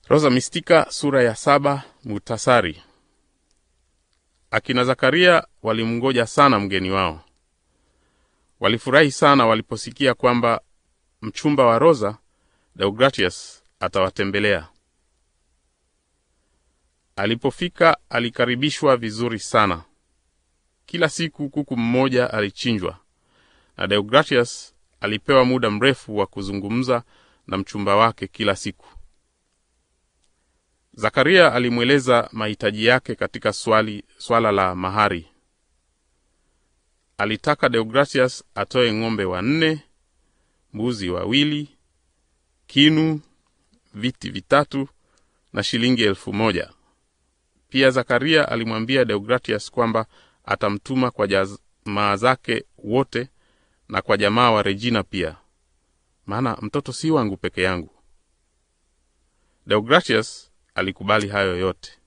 Rosa Mistika sura ya saba. Muhtasari. Akina Zakaria walimngoja sana mgeni wao. Walifurahi sana waliposikia kwamba mchumba wa Rosa, Deogratius, atawatembelea. Alipofika alikaribishwa vizuri sana. Kila siku kuku mmoja alichinjwa na Deogratius alipewa muda mrefu wa kuzungumza na mchumba wake kila siku. Zakaria alimweleza mahitaji yake katika swali, swala la mahari. Alitaka Deogratius atoe ng'ombe wanne, mbuzi wawili, kinu, viti vitatu na shilingi elfu moja. Pia Zakaria alimwambia Deogratius kwamba atamtuma kwa jamaa zake wote na kwa jamaa wa Regina pia, maana mtoto si wangu peke yangu. Deogratius alikubali hayo yote.